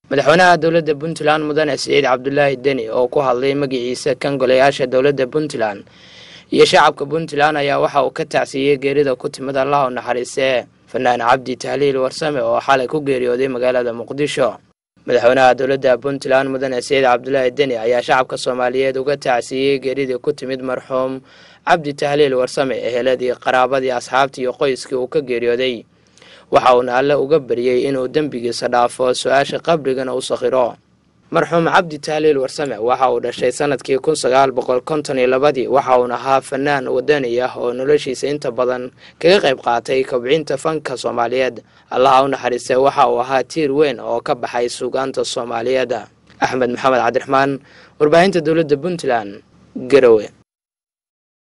madaxweynaha dowladda puntland mudane siciid cabdulaahi deni oo ku hadlay magaciisa kan golayaasha dowladda puntland iyo shacabka puntland ayaa waxa uu ka tacsiiyey geerida ku timid allah u naxariisee fanaan cabdi tahliil warsame oo xalay ku geeriyooday magaalada muqdisho madaxweynaha dowladda puntland mudane siciid cabdulaahi deni ayaa shacabka soomaaliyeed uga tacsiiyey geeridii ku timid marxuum cabdi tahliil warsame eheladii qaraabadii asxaabtii iyo qoyskii uu ka geeriyooday waxa uuna alle uga baryey inuu dembigiisa dhaafo su-aasha qabrigana u sakhiro marxuum cabdi tahliil warsame waxa uu dhashay sanadkii kun sagaal boqol konton iyo labadii waxa uuna ahaa fanaan wadani ah oo noloshiisa inta badan kaga qayb qaatay kobcinta fanka soomaaliyeed allaha u naxariistay waxa uu ahaa tiir weyn oo ka baxay suugaanta soomaaliyeed axmed maxamed cabdiraxmaan warbaahinta dowladda puntland garowe